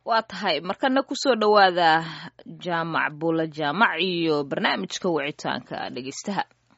waa tahay markana kusoo dhowaada jaamac buula jaamac iyo barnaamijka wicitaanka dhegeystaha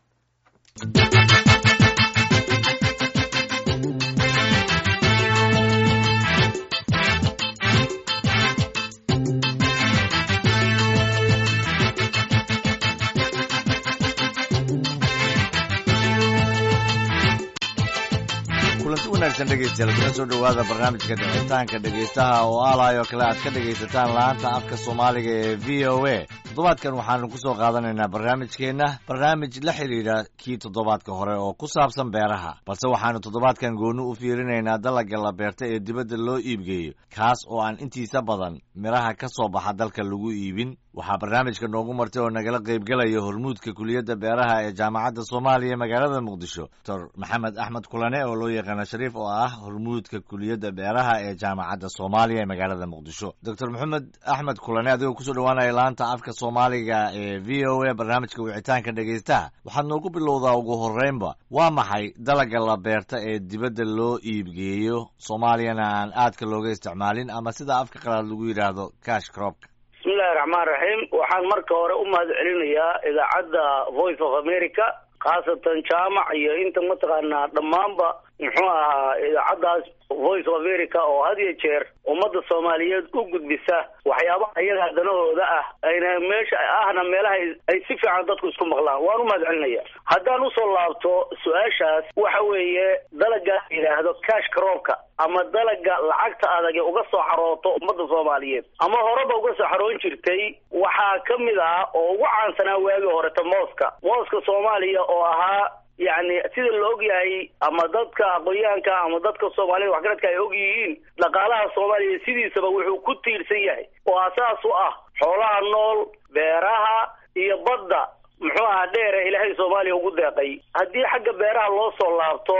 kulanti wanaagsan dhegeystayaal kuna soo dhowaada barnaamijka dhicitaanka dhegeystaha oo aalayo kale aad ka dhegaysataan laanta afka soomaaliga ee v o a toddobaadkan waxaanu ku soo qaadanaynaa barnaamijkeenna barnaamij la xidhiidha kii toddobaadka hore oo ku saabsan beeraha balse waxaanu toddobaadkan gooni u fiirinaynaa dalagga la beerta ee dibadda loo iibgeeyo kaas oo aan intiisa badan midhaha ka soo baxa dalka lagu iibin waxaa barnaamijka noogu martay oo nagala qaybgelaya hormuudka kuliyadda beeraha ee jaamacadda soomaaliya magaalada muqdisho dor maxamed axmed kulane oo loo yaqaano shariif oo ah hormuudka kuliyadda beeraha ee jaamacadda soomaaliya ee magaalada muqdisho doctor maxamed axmed kulane adigoo kusoo dhowaanaya laanta afka soomaaliga ee v o a barnaamijka wicitaanka dhegeystaha waxaad noogu bilowdaa ugu horreynba waa maxay dalagga la beerta ee dibadda loo iibgeeyo soomaaliyana aan aadka looga isticmaalin ama sida afka qalaad lagu yidhaahdo cash cropka bismillahi raxmaan raxiim waxaan marka hore u mahad celinayaa idaacadda voice of america khaasatan jaamac iyo inta mataqaanaa dhammaanba muxuu ahaa idaacaddaas voice of america oo had iyo jeer ummadda soomaaliyeed u gudbisa waxyaabaha iyagaa danahooda ah ayna meesha ahna meelaha ay si fiican dadku isku maqlaan waan u mahad celinaya haddaan usoo laabto su-aashaas waxa weeye dalaga yidhaahdo cash croopka ama dalaga lacagta adag ee uga soo xarooto ummadda soomaaliyeed ama horeba uga soo xaroon jirtay waxaa ka mid ah oo ugu caansanaa waagii horeta mooska mooska soomaaliya oo ahaa yacni sida la og yahay ama dadka aqoonyahanka ama dadka soomaalida waxgaradka ay og yihiin dhaqaalaha soomaaliya sidiisaba wuxuu ku tiirsan yahay oo asaas u ah xoolaha nool beeraha iyo badda muxuu ahaa dheere ilaahay soomaaliya ugu deeqay haddii xagga beeraha loo soo laabto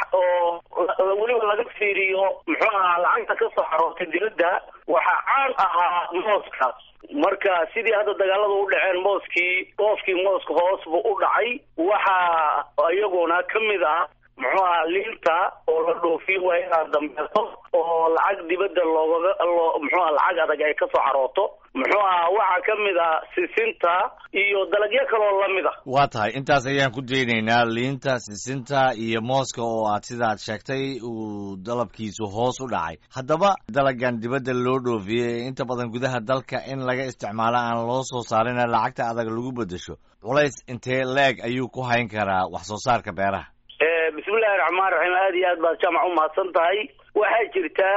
oo weliba laga fiiriyo muxuu ahaa lacagta ka soo xaroortay dibadda waxaa caan ahaa mooska marka sidii hadda dagaalada u dhaceen mooskii dhoofkii mooska hoos buu u dhacay waxaa iyaguna ka mid ah muxuu ahaa liinta oo la dhoofiyo waa inaad dambeeto oo lacag dibadda loogaga loo muxuu aha lacag adag ay ka soo xarooto muxuu ahaa waxaa ka mid ah sisinta iyo dalagyo kaloo lamid ah waa tahay intaas ayaan ku daynaynaa liinta sisinta iyo mooska oo aad sidaad sheegtay uu dalabkiisu hoos u dhacay haddaba dalagan dibadda loo dhoofiyey inta badan gudaha dalka in laga isticmaalo aan loo soo saarina lacagta adag lagu beddesho culays intee leeg ayuu ku hayn karaa wax soo saarka beeraha bismillahi raxmaan raxiim aada iyo aad baad jaamac umahadsan tahay waxaa jirta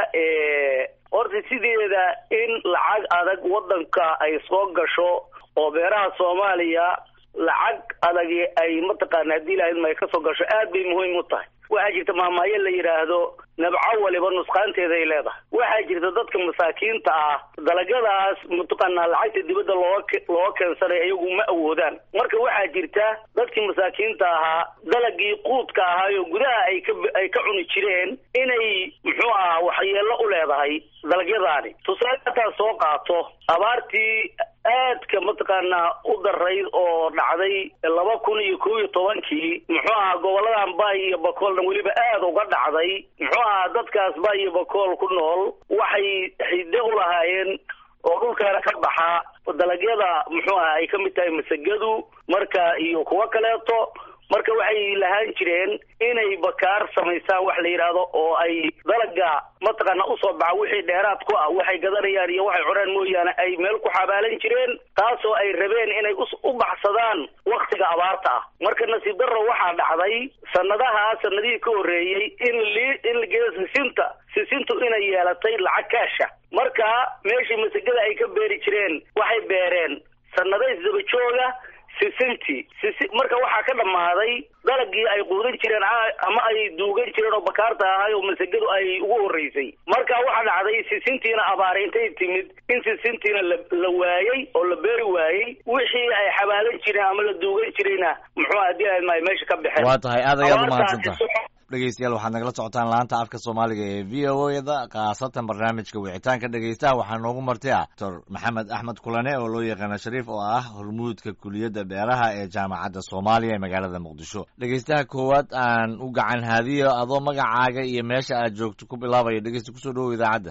horta sideeda in lacag adag waddanka ay soo gasho oo beeraha soomaaliya lacag adag ay mataqaana haddii lahayd ma ay kasoo gasho aad bay muhiim u tahay waxaa jirta maamaayo la yidhaahdo nabco waliba nusqaanteeda ay leedahay waxaa jirta dadka masaakiinta ah dalagyadaas mataqaanaa lacagta dibadda looga looga keensanay iyagu ma awoodaan marka waxaa jirta dadkii masaakiinta ahaa dalagii quudka ahaayo gudaha ay ka ay ka cuni jireen inay muxuu ahaa waxyeello u leedahay dalagyadaani tusaale hataa soo qaato abaartii aadka mataqaanaa u darayd oo dhacday laba kun iyo kow iyo tobankii muxuu ahaa goboladan bay iyo bakoolna weliba aada uga dhacday muxuu ahaa dadkaas bay iyo bakool ku nool waxay xidde u lahaayeen oo dhulkaana ka baxaa dalagyada muxuu aha ay ka mid tahay masagadu marka iyo kuwo kaleeto marka waxay lahaan jireen inay bakaar samaysaan wax la yidhaahdo oo ay dalaga mataqaana usoo baxa wixii dheeraad ku ah waxay gadanayaan iyo waxay cunaan mooyaane ay meel ku xabaalan jireen taasoo ay rabeen inay u baxsadaan waktiga abaarta ah marka nasiib darro waxaa dhacday sanadahaa sanadihii ka horreeyey in li in la geeyo sisinta sisintu inay yeelatay lacag kaasha marka meeshii masagada ay ka beeri jireen waxay beereen sanado isdaba jooga sisintii sisi marka waxaa ka dhammaaday dalagii ay quudan jireen ama ay duugan jireen oo bakaarta ahay oo masagadu ay ugu horreysay marka waxaa dhacday sisintiina abaare intay timid in sisintiina la la waayey oo la beeri waayey wixii ay xabaalan jireen ama la duugan jirayna muxuu haddii ay maay meesha ka baxeen waa tahay aad ayaad umahadsantaha dhegeystayaal waxaad nagala socotaan laanta afka soomaaliga ee v o da khaasatan barnaamijka wicitaanka dhegeystaha waxaa noogu martay ah doctor maxamed axmed kulane oo loo yaqaano shariif oo ah hormuudka kuliyadda beeraha ee jaamacadda soomaaliya ee magaalada muqdisho dhegeystaha koowaad aan u gacan haadiyo adoo magacaaga iyo meesha aad joogto ku bilaabaya dhegeysta kusoo dhowow idaacadda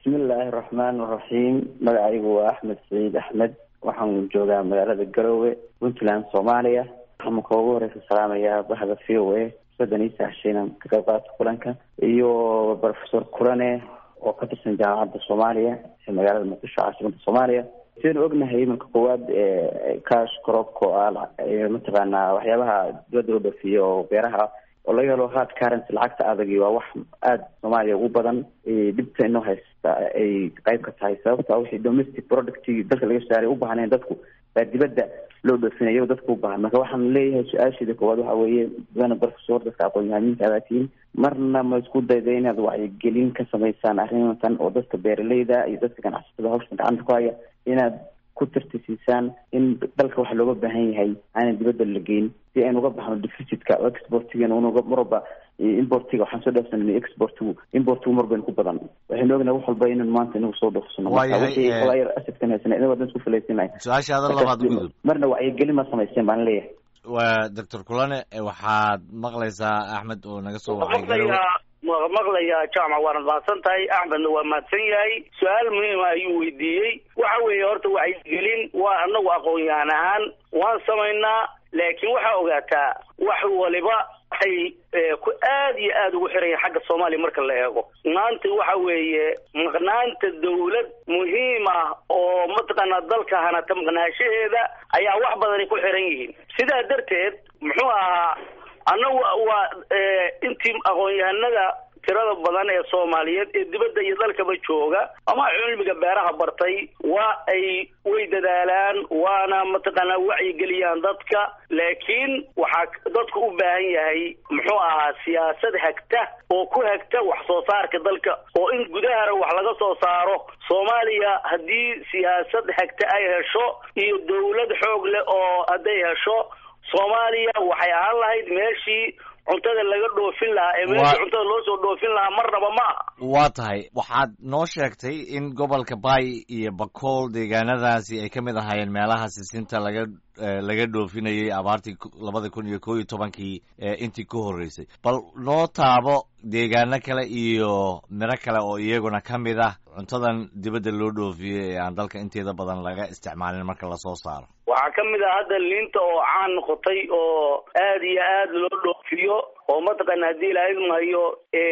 bismillaahi araxmaan araxiim magacaygu waa axmed saciid axmed waxaan joogaa magaalada garowe puntland soomaaliya waxaan marka ugu horeysa salaamayaa bahda v o a soddon iyo saxshiinan ka qayb qaata kulanka iyo professor kulane oo ka tirsan jaamacadda soomaaliya ee magaalada muqdisho caasimada soomaaliya sidaynu ognahay iminka koowaad cash cropka oo ah mataqaanaa waxyaabaha dibadda loo dhoofiyo oo beeraha oo laga helo hard currency lacagta adagi waa wax aada soomaaliya ugu badan dhibta inoo haysta ay qayb ka tahay sababta wixii domestic producti dalka laga saaray u baahneen dadku baa dibadda loo dhoofinayo dadku u baahan marka waxaan leeyahay su-aasheeda koowaad waxa weeye dana professor dadka aqoon-yahamiinka adaa tihiin marna ma isku dayda inaad wacyigelin ka samaysaan arrintan oo dadka beeraleyda iyo dadka ganacsatada hawshan gacanta ku haya inaad ku tartisiisaan in dalka waxa looga baahan yahay aanan dibadda la geyn si aynu uga baxno deficitka oo exportigan unuga marwalba importiga waxaan soo dhaafsanay exportigu importigu mar baynu ku badan waxaynu ognahay wax walba inaynu maanta inagu soo dhoofsano marka asadkan haysana inaga wadan isku falaysinay su-aashaada labaad gudub marna wacyigelin ma samayseen baan leeyahay waa doctor kulane waxaad maqlaysaa axmed oo naga soo wacay garowe maqlayaa jaamac waanad mahadsan tahay axmedna waa mahadsan yahay su-aal muhiima ayuu weydiiyey waxa weeye horta wacyigelin waa anagu aqoon-yahan ahaan waan samaynaa laakiin waxaa ogaataa wax waliba waxay ku aad iyo aada ugu xiran yahay xagga soomaaliya marka la eego maanta waxa weeye maqnaanta dawlad muhiim ah oo mataqaanaa dalka hanata maqnaashaheeda ayaa wax badani ku xiran yihiin sidaa darteed muxuu ahaa annagu waa intii aqoon-yahanada tirada badan ee soomaaliyeed ee dibadda iyo dalkaba jooga ama cilmiga beeraha bartay waa ay way dadaalaan waana mataqaanaa wacyigeliyaan dadka laakiin waxaa dadku u baahan yahay muxuu ahaa siyaasad hagta oo ku hagta wax soo saarka dalka oo in gudahana wax laga soo saaro soomaaliya haddii siyaasad hagta ay hesho iyo dawlad xoog leh oo hadday hesho soomaaliya waxay ahaan lahayd meeshii cuntada laga dhoofin lahaa ee meeshii cuntada loo soo dhoofin lahaa marnaba ma aha waa tahay waxaad noo sheegtay in gobolka bay iyo bakool deegaanadaasi ay ka mid ahaayeen meelaha sisinta laga laga dhoofinayay abaartii labada kun iyo koo iyo tobankii intii ku horreysay bal noo taabo deegaano kale iyo miro kale oo iyaguna ka mid ah cuntadan dibadda loo dhoofiyo ee aan dalka inteeda badan laga isticmaalin marka lasoo saaro waxaa ka mid ah hadda liinta oo caan noqotay oo aad iyo aad loo dhoofiyo oo mataqaana haddii ilahayd mahayo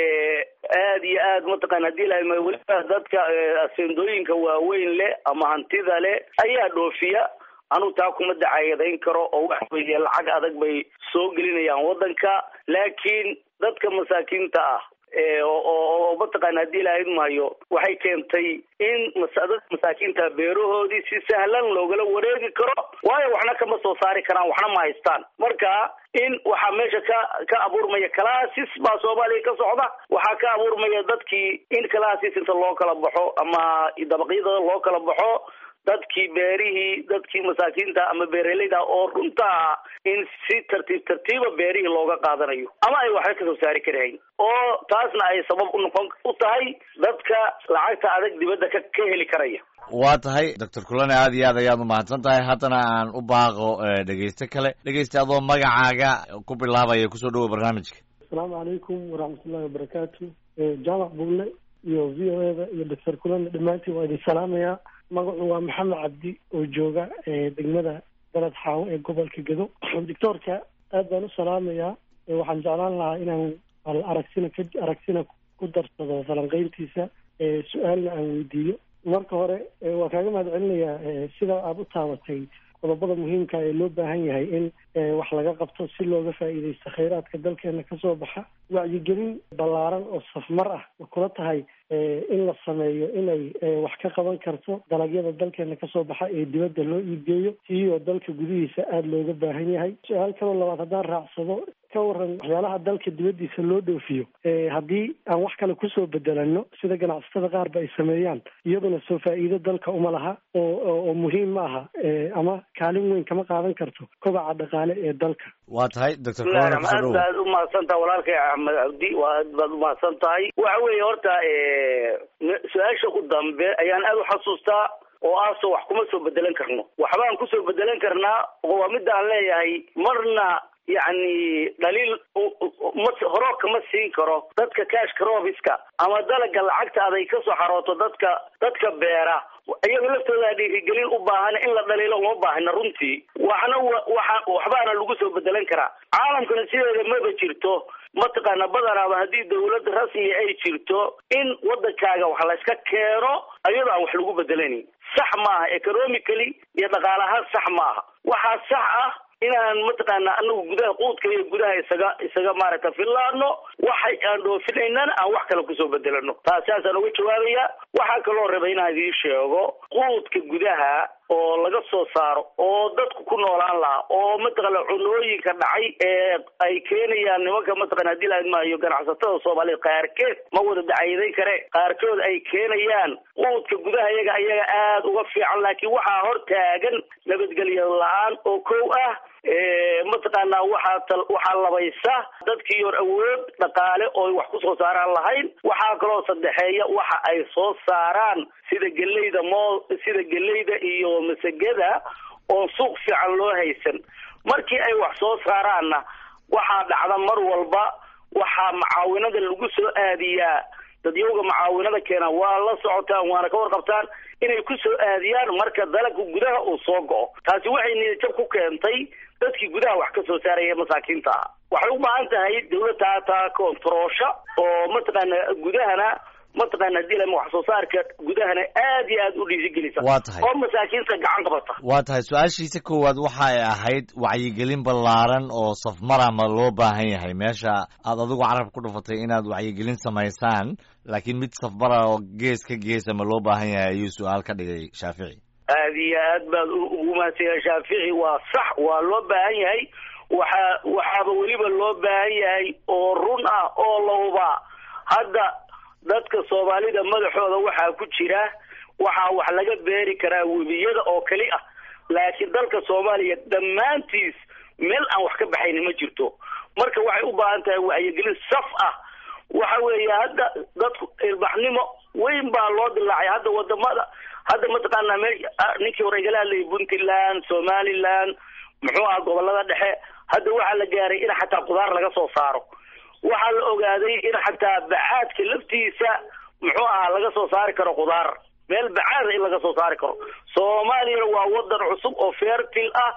aad iyo aad mataqana hadii ilahayd mahayo weliba dadka asendooyinka waaweyn leh ama hantida leh ayaa dhoofiya anugu taa kuma dacayadayn karo oo waxa weeye lacag adag bay soo gelinayaan waddanka laakiin dadka masaakiinta ah oo mataqaana haddii ilahayd mahayo waxay keentay in dadka masaakiinta beerahoodii si sahlan loogala wareegi karo waayo waxna kama soo saari karaan waxna ma haystaan marka in waxaa meesha ka ka abuurmaya calaasis baa soomaaliya ka socda waxaa ka abuurmaya dadkii in calaasis inta loo kala baxo ama dabaqyada loo kala baxo dadkii beerihii dadkii masaakiinta ama beeraleyda oo runtaa in si tartiib tartiiba beerihii looga qaadanayo ama ay waxba kasoo saari karahayn oo taasna ay sabab u noqon u tahay dadka lacagta adag dibadda ka ka heli karaya waa tahay doctor kulane aad iyo aad ayaad umahadsan tahay haddana aan u baaqo dhegeyste kale dhegeyste adoo magacaaga ku bilaabaya kusoo dhawow barnaamijka asalaamu calaykum waraxmatullahi wabarakaatu jaamac bulle iyo v o eda iyo doctor kulane dhammaantiin waa idin salaamayaa magacu waa maxamed cabdi oo jooga degmada dalad xaawo ee gobolka gedo doctoorka aad baan u salaamayaa waxaan jeclaan lahaa inaan al aragsina ka aragsina ku darsado falanqeyntiisa su-aalna aan weydiiyo marka hore waa kaaga mahad celinayaa sida aada u taabatay qodobada muhiimka ee loo baahan yahay in wax laga qabto si looga faa'iidaysto khayraadka dalkeena kasoo baxa wacyigelin ballaaran oo safmar ah ma kula tahay in la sameeyo inay wax ka qaban karto dalagyada dalkeena kasoo baxa ee dibadda loo iibgeeyo iyoo dalka gudihiisa aada looga baahan yahay su-aal kaloo labaad haddaan raacsado ka waran waxyaalaha dalka dibaddiisa loo dhoofiyo haddii aan wax kale kusoo bedelano sida ganacsatada qaar ba ay sameeyaan iyaduna soo faa'iido dalka uma laha oo oo muhiim ma aha ama kaalin weyn kama qaadan karto kobaca dhaqaale ee dalka waa tahay doctor aad baad umahadsan tahay walaalkay axmed cabdi waa aad baad umahadsan tahay waxa weeye horta su-aasha u dambe ayaan aada u xasuustaa oo aaso wax kuma soo bedelan karno waxbaan kusoo bedelan karnaa oo waa midda aan leeyahay marna yacni dhaliil ma horoo kama siin karo dadka cashka robiska ama dalaga lacagta aday kasoo xarooto dadka dadka beera iyaga laftooda dhiirigelin u baahan in la dhaliilo uma baahna runtii waxna waxa waxbaana lagu soo bedelan karaa caalamkana sideeda maba jirto mataqaana badanaaba haddii dawlad rasmi ay jirto in wadankaaga wax layska keeno ayadoo aan wax lagu bedelanin sax maaha economically iyo dhaqaalahaan sax maaha waxaa sax ah inaan mataqaana anagu gudaha quudka iyo gudaha isaga isaga maaragta fillaano waxay aan dhoofinaynan aan wax kale kusoo bedelano taasiaasaan uga jawaabaya waxaa kaloo raba inaan idiin sheego quudka gudaha oo laga soo saaro oo dadku ku noolaan lahaa oo mataqaana cunooyinka dhacay ee ay keenayaan nimanka mataqana hadii la maayo ganacsatada soomaaliyeed qaarkeed ma wada dacayadayn kare qaarkood ay keenayaan quudka gudaha iyaga ayaga aada uga fiican laakiin waxaa hor taagan nabadgelyo la-aan oo kow ah mataqaana waxaa waxaa labaysa dadkii hor awood dhaqaale oo wax kusoo saaraan lahayn waxaa kaloo saddexeeya waxa ay soo saaraan sida geleyda mo sida geleyda iyo masagada oo suuq fiican loo haysan markii ay wax soo saaraanna waxaa dhacda mar walba waxaa macaawinada lagu soo aadiyaa dadyowga macaawinada keena waa la socotaan waana ka warqabtaan inay ku soo aadiyaan marka dalagka gudaha uu soo go-o taasi waxay niyadjab ku keentay dadkii gudaha wax ka soo saaraya masaakiinta ah waxay u baahan tahay dawladda taa kontaroosha oo mataqaana gudahana mataqaana hadii lama wax soo saarka gudahana aad iyo aad u dhiirigelisa waa tahay oo masaakiinta gacan qabata waa tahay su-aashiisa koowaad waxay ahayd wacyigelin ballaaran oo safmara ma loo baahan yahay meesha aad adigu carab ku dhufatay inaad wacyigelin samaysaan laakiin mid safmara oo gees ka geesa ma loo baahan yahay ayuu su-aal ka dhigay shaafici aad iyo aad baad ugu mahadsanyahay shaafici waa sax waa loo baahan yahay waxaa waxaaba weliba loo baahan yahay oo run ah oo lawba hadda dadka soomaalida madaxooda waxaa ku jira waxaa wax laga beeri karaa webiyada oo keli ah laakiin dalka soomaaliya dhammaantiis meel aan wax ka baxayni ma jirto marka waxay u baahan tahay wacyigelin saf ah waxa weeye hadda dadku ilbaxnimo weyn baa loo dilaacay hadda wadamada hadda mataqaana me ninkii hore igala hadlayay puntland somaliland muxuu aha gobolada dhexe hadda waxaa la gaaray in xataa qudaar laga soo saaro waxaa la ogaaday in xataa bacaadka laftiisa muxuu ahaa laga soo saari karo qudaar meel bacaada in laga soo saari karo soomaaliyana waa wadan cusub oo fertil ah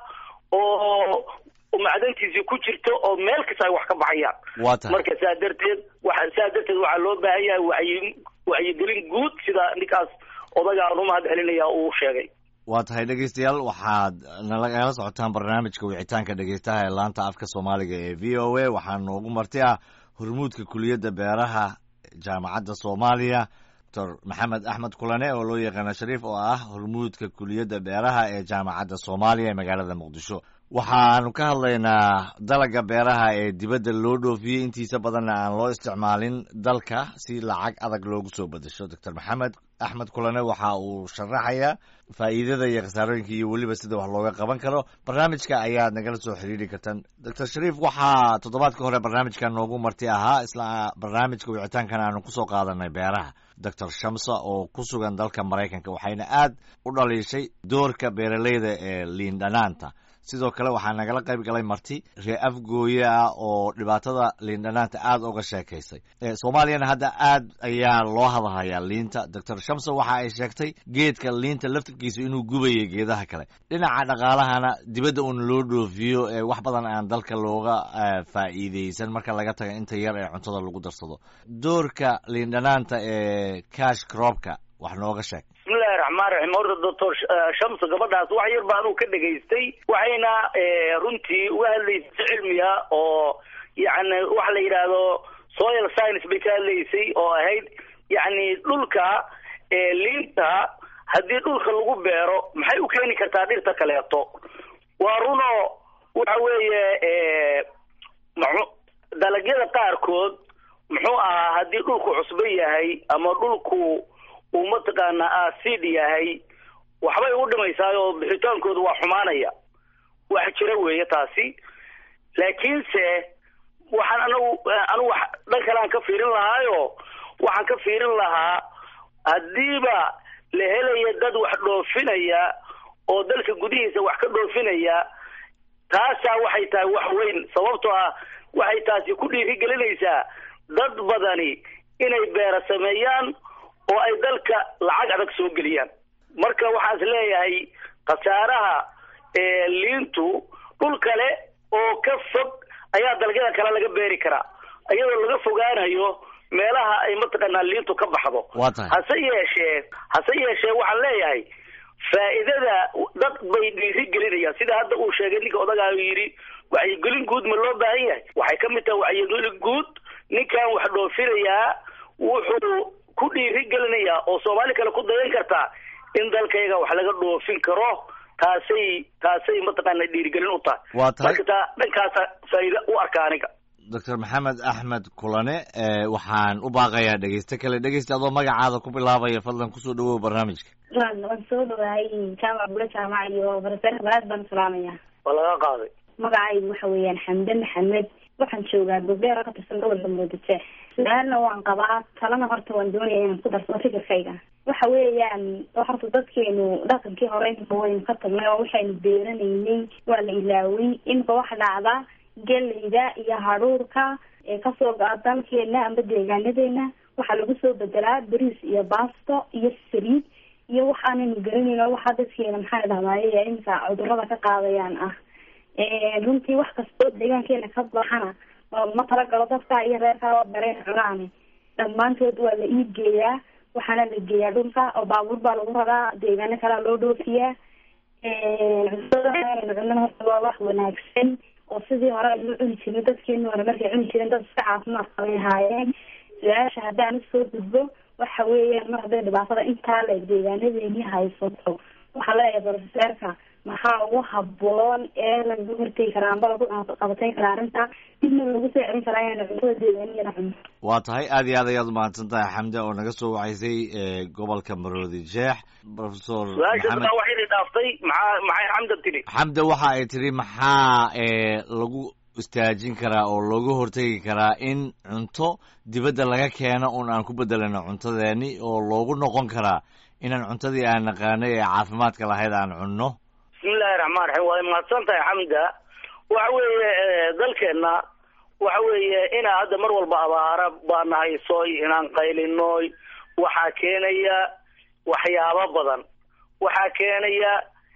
oo macdantiisii ku jirto oo meel kasta ay wax ka baxayaan waa tahay marka saa darteed waxa saa darteed waxaa loo baahan yahay wacyi wacyigelin guud sida ninkaas odaga aan umahad celinaya uu sheegay waa tahay dhegeystayaal waxaad nalagala socotaan barnaamijka wicitaanka dhegeystaha ee laanta afka soomaaliga ee v o a waxaa noogu marti ah hormuudka kuliyadda beeraha jaamacadda soomaaliya doctor maxamed axmed kulane oo loo yaqaano shariif oo ah hormuudka kuliyadda beeraha ee jaamacadda soomaaliya ee magaalada muqdisho waxaanu ka hadlaynaa dalaga beeraha ee dibadda loo dhoofiyey intiisa badanna aan loo isticmaalin dalka si lacag adag loogu soo bedesho doctor maxamed axmed kulane waxa uu sharaxayaa faa'iidada iyo khasaarooyinka iyo weliba sida wax looga qaban karo barnaamijka ayaad nagala soo xiriiri kartaan doctor shariif waxaa toddobaadka hore barnaamijka noogu marti ahaa isla barnaamijka wicitaankan aanu kusoo qaadanay beeraha doctor shamsa oo ku sugan dalka maraykanka waxayna aad u dhaliishay doorka beeraleyda ee liindhanaanta sidoo kale waxaa nagala qayb galay marti ree afgooye ah oo dhibaatada liindhanaanta aada uga sheekaysay soomaaliyana hadda aad ayaa loo hadalhayaa liinta doctor shamso waxa ay sheegtay geedka liinta laftirkiisa inuu gubayo geedaha kale dhinaca dhaqaalahana dibadda uun loo dhoofiyo ee wax badan aan dalka looga faa'iideysan marka laga taga inta yar ee cuntada lagu darsado doorka liindhanaanta ee cash cropka wax nooga sheeg bismillahi raxmaan raxiim horta doctor shamso gabadhaas wax yar ba anuu ka dhegaystay waxayna runtii uga hadlaysay si cilmiya oo yacni waxa la yidhaahdo soil science bay ka hadlaysay oo ahayd yacni dhulka liinta haddii dhulka lagu beero maxay u keeni kartaa dhirta kaleeto waa runo waxa weeye mxu dalagyada qaarkood muxuu ahaa haddii dhulku cusbo yahay ama dhulku uu mataqaana acid yahay waxbay u dhimaysaa oo bixitaankooda waa xumaanaya wax jira weeye taasi laakiinse waxaan anagu anigu dhan kale aan ka fiirin lahaayo waxaan ka fiirin lahaa haddiiba la helaya dad wax dhoofinaya oo dalka gudihiisa wax ka dhoofinaya taasaa waxay tahay wax weyn sababtoo ah waxay taasi ku dhiirigelinaysaa dad badani inay beera sameeyaan oo ay dalka lacag adag soo geliyaan marka waxaan is leeyahay khasaaraha liintu dhul kale oo ka fog ayaa dalagyada kale laga beeri karaa iyadoo laga fogaanayo meelaha ay mataqaanaa liintu ka baxdo waa tahay hase yeeshee hase yeeshee waxaan leeyahay faa'iidada dad bay dhiiri gelinayaan sida hadda uu sheegay ninka odagaayo yidhi wacyigelin guud ma loo baahan yahay waxay ka mid tahay wacyigelin guud ninkan wax dhoofinayaa wuxuu ku dhiiri gelinayaa oo soomaali kale ku dayan kartaa in dalkayga wax laga dhoofin karo taasay taasay mataqaana dhiirigelin u tahay waa tahay marka taa dhankaasa faa'iida u arka aniga doctor maxamed axmed kulane waxaan u baaqayaa dhegeyste kale dhegeysta adoo magacaada ku bilaabaya fadlan kusoo dhawow barnaamijka waan soo dhawahay jaamac bula jaamac iyo barasarka balaad baan salaamaya waa laga qaaday magacaygu waxa weeyaan xamde maxamed waxaan joogaa gobdheer oo ka tirsan gobolka muqdisho su-aalna waan qabaa talana horta waan doonaya inaan ku darsado fikirkayga waxa weeyaan horta dadkeenu dhaqankii hore inta waynu ka tagnay oo waxaynu beeranaynay waa la ilaaway imika waxa dhacda geleyda iyo hadhuurka ee kasoo go-a dalkeena amba deegaanadeena waxaa lagu soo bedelaa bariis iyo baasto iyo saliid iyo waxaanaynu garanayno waxaa dadkeena maxaa dhahdaye imika cudurada ka qaadayaan ah runtii wax kastoo deegaankeena ka baxana ma talagalo dadka iyo reerka oo dareen cunaane dhammaantood waa la iibgeeyaa waxaana la geeyaa dhulka oo baabuur baa lagu raraa deegaano kalea loo dhoofiyaa cuntada cunana horta waa wax wanaagsan oo sidii hore aynu cuni jirnay dadkeenu hore markay cuni jireen dad iska caafimaad qabay ahaayeen su-aasha haddaan usoo gudbo waxa weeyaan mar hadday dhibaatada intaa la deegaanadeeni haysato waxaa leeyahay brofeseerka maxaa ugu haboon ee lagu hortegi karaa amba lagu qabatayn karaa arrinta dibna lagu soo celin karaa inaynu cuntada deegaaniyana cuno waa tahay aad iyo aad ayaad umahadsan tahay xamde oo naga soo wacaysay gobolka maroodi jeex professor su-aasha maxamed wax idin dhaaftay maxaa maxay xamda tiri xamde waxa ay tiri maxaa lagu istaajin karaa oo looga hortegi karaa in cunto dibadda laga keeno un aan ku bedelano cuntadeeni oo loogu noqon karaa inaan cuntadii aan naqaanay ee caafimaadka lahayd aan cunno bismillahi raxmaan raxiim waa mahadsan tahay xamda waxa weeye dalkeenna waxa weeye inaa hadda mar walba abaara baana haysoy inaan qaylinoy waxaa keenaya waxyaabo badan waxaa keenaya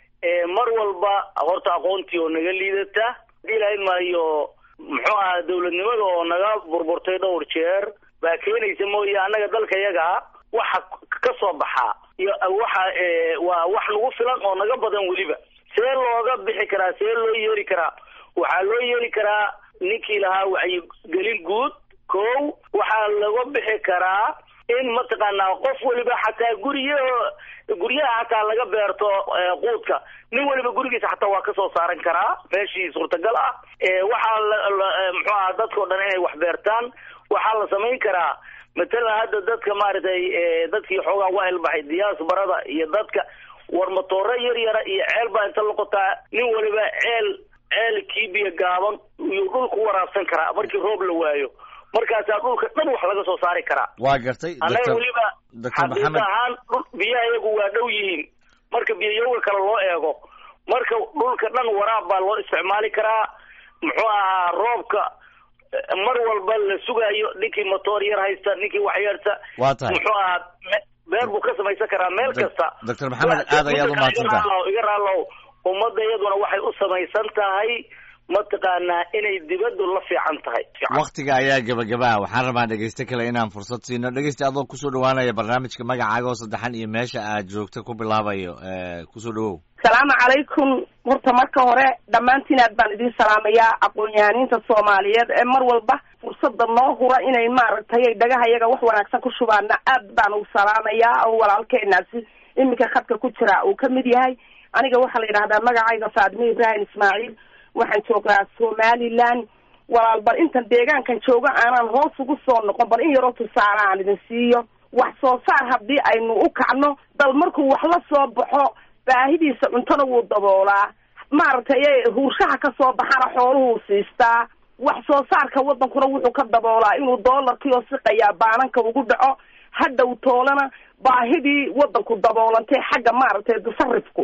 mar walba horta aqoontii oo naga liidata hadii lahayn maayo muxuu ahaa dawladnimada oo naga burburtay dhowr jeer baa keenaysa mooye annaga dalka yaga waxa ka soo baxaa iyo waxa waa wax nagu filan oo naga badan weliba see looga bixi karaa see loo yeeri karaa waxaa loo yeeri karaa ninkii lahaa wacyigelin guud kow waxaa laga bixi karaa in mataqaanaa qof weliba xataa gurya guryaha xataa laga beerto quudka nin weliba gurigiisa xataa waa kasoo saaran karaa meeshii suurtagal ah waxaa muxuu aha dadkao dhan inay wax beertaan waxaa la samayn karaa matalan hadda dadka maaragtay dadkii xoogaa waa ilbaxay diyaasbarada iyo dadka war matooro yar yara iyo ceel baa inta loqotaa nin waliba ceel ceel kiibiya gaaban iyuu dhulku waraabsan karaa markii roob la waayo markaasaa dhulka dhan wax laga soo saari karaa waa gartay annaga doctor weliba doctor xaqiiq maxamed ahaan dhul biyaha iyagu waa dhow yihiin marka biyayowga kale loo eego marka dhulka dhan waraab baa loo isticmaali karaa muxuu ahaa roobka eh, mar walba la sugayo ninkii motoor yar haysta ninkii wax yarta waa tahay muxuu ahaa me- beer buu ka samaysan karaa meel Doc- kasta doctor maxamed aad ayaad u mahadsantahay iga raalow iga raalow ummadda iyaduna waxay u samaysan tahay mataqaanaa inay dibaddu la fiican tahay Fiican. waktiga ayaa gebagabaa waxaan rabaa dhegeyste kale inaan fursad siino dhegeyste adoo kusoo dhawaanaya barnaamijka magacaaga oo saddexan iyo meesha aad joogta ku bilaabayo kusoo dhawow salaamu calaykum horta marka hore dhammaantiin aad baan idin salaamayaa aqoon-yahaniinta soomaaliyeed ee mar walba fursada noo hura inay maaragtay dhagaha iyaga wax wanaagsan ku shubaana aad baan u salaamayaa oo walaalkeenaasi iminka khadka ku jira uu ka mid yahay aniga waxaa la yidhahdaa magacayga faadime ibrahim ismaaciil waxaan joogaa somaliland walaal bal intan deegaankan joogo aanan hoos ugu soo noqon bal in yaroo tusaale aan idin siiyo wax soo saar haddii aynu u kacno dal markuu wax la soo baxo baahidiisa cuntona wuu daboolaa maaragtay ee huurshaha ka soo baxana xooluhuu siistaa wax soo saarka wadankuna wuxuu ka daboolaa inuu doolarkii oo siqayaa baananka ugu dhaco hadhow toolana baahidii wadanku daboolantay xagga maaragtay tasarifku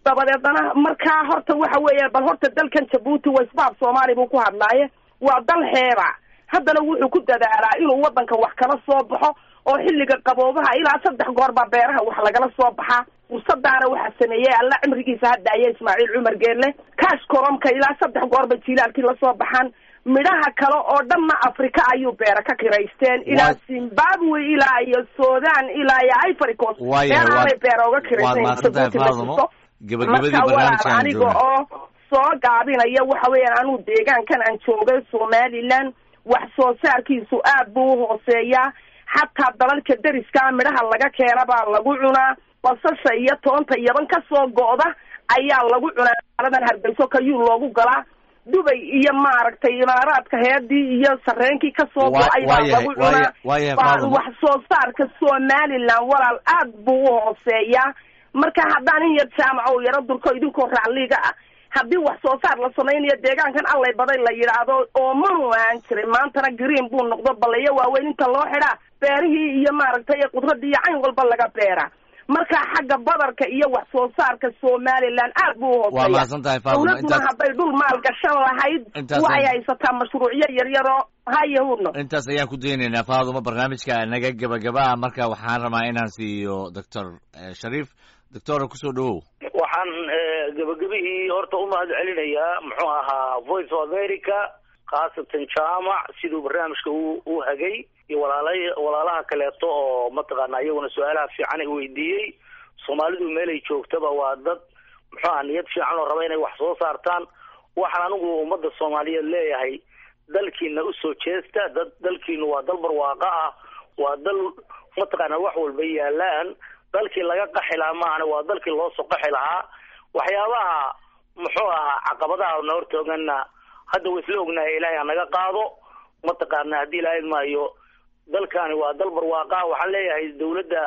dabadeedna markaa horta waxa weeya bal horta dalkan jabuuti waisbaab soomaali buu ku hadlaaye waa dal xeeba haddana wuxuu ku dadaalaa inuu waddanka wax kala soo baxo oo xilliga qaboobaha ilaa saddex goor baa beeraha wax lagala soo baxaa fursadaana waxaa sameeyey alla cimrigiisa hadda aya ismaaciil cumar geelle kaash koromka ilaa saddex goor bay jiilaalkii lasoo baxaan midhaha kale oo dhanna africa ayuu beera ka kiraysteen ilaa zimbabwe ilaa iyo sudan ilaa iyo ivory coast beeraanay beera uga kiraysteen marka walaal aniga oo soo gaabinaya waxa weeyaan anuu deegaankan aan joogay somaliland wax soo saarkiisu aad buu uhooseeyaa xataa dalalka deriskaa midhaha laga keena baa lagu cunaa basasha iyo toonta yaban ka soo go'da ayaa lagu cunaa maaladan hargeyso kayuu loogu galaa dubay iyo maaragtay imaaraadka heedii iyo sareenkii kasoo go-ay baa lagu cunaa wax soo saarka somaliland walaal aad buu uhooseeyaa marka haddaan in yar jaamaca u yaro durko idinkoo racliga ah haddii wax soo saar la samaynayo deegaankan allay baday la yidhaahdo oomanu aan jiray maantana green buu noqdo balayo waaweyn inta loo xidhaa beerihii iyo maaragtay qudradii iyo cayn walba laga beera marka xagga badarka iyo wax soo saarka somaliland aad buu uhooseeya waa mahadsan tahay faaduma dawladuna hadday dhul maal gashan lahayd waxay haysataa mashruucyo yaryaro hayahudno intaas ayaan ku daynaynaa faaduma barnaamijka naga gabagaba marka waxaan rabaa inaan siiyo doctor shariif doctora kusoo dhawow waxaan gabagabihii horta u mahad celinayaa muxuu ahaa voice of america khaasatan jaamac siduu barnaamijka u u hagay iyo walaala walaalaha kaleeto oo mataqaana iyaguna su-aalaha fiican ay weydiiyey soomaalidu meelay joogtaba waa dad muxuu aha niyad fiican oo raba inay wax soo saartaan waxaan anigu ummadda soomaaliyeed leeyahay dalkiina usoo jeesta dad dalkiinu waa dal barwaaqa ah waa dal mataqaana wax walba yaalaan dalkii laga qaxi lahaa maahane waa dalkii loo soo qaxi lahaa waxyaabaha muxuu ahaa caqabadaha na hortoogana hadda wa isla ognahay ilaahay ha naga qaado mataqaana haddii ilaahay maayo dalkani waa dal barwaaqa waxaan leeyahay dawladda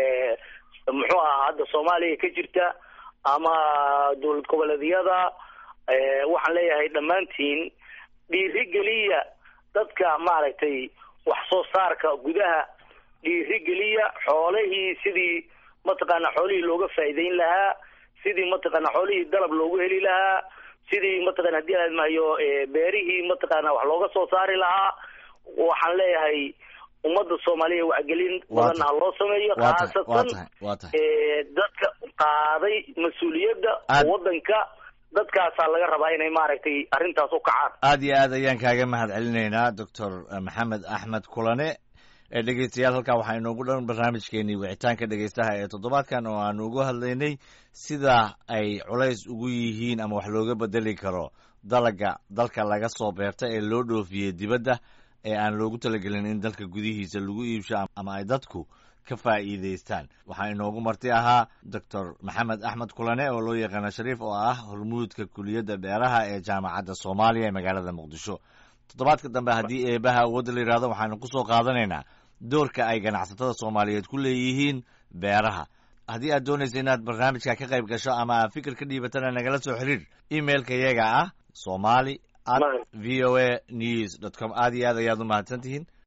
muxuu ahaa hadda soomaaliya ka jirta ama dowlad goboleedyada waxaan leeyahay dhammaantiin dhiirigeliya dadka maaragtay wax soo saarka gudaha dhiirigeliya xoolihii sidii mataqaana xoolihii looga faa'iideyn lahaa sidii mataqaana xoolihii dalab loogu heli lahaa sidii mataqana hadii aad mahayo beerihii mataqaana wax looga soo saari lahaa waxaan leeyahay ummadda soomaaliya wacgelin badanna ha loo sameeyo khaasatan dadka qaaday mas-uuliyadda waddanka dadkaasaa laga rabaa inay maaragtay arrintaas u kacaan aad iyo aad ayaan kaaga mahad celinaynaa doctor maxamed axmed kulane dhegeystayaal halkaa waxaa inoogu dhan barnaamijkeenii wicitaanka dhegeystaha ee toddobaadkan oo aanu ugu hadlaynay sida ay culays ugu yihiin ama wax looga bedeli karo dalaga dalka laga soo beerta ee loo dhoofiyey dibadda ee aan loogu talagelin in dalka gudihiisa lagu iibsho ama ay dadku ka faa'iidaystaan waxaa inoogu marti ahaa doctor maxamed axmed kulane oo loo yaqaano shariif oo ah hormuudka kuliyadda beeraha ee jaamacadda soomaaliya ee magaalada muqdisho toddobaadka dambe haddii eebaha awoodda la yidhahdo waxaanu ku soo qaadanaynaa doorka ay ganacsatada soomaaliyeed ku leeyihiin beeraha haddii aad doonaysa inaad barnaamijka ka qayb gasho ama aad fikir ka dhiibatana nagala soo xiriir emailka iyaga ah somali at v o a news dot com aad iyo aad ayaad u mahadsan tihiin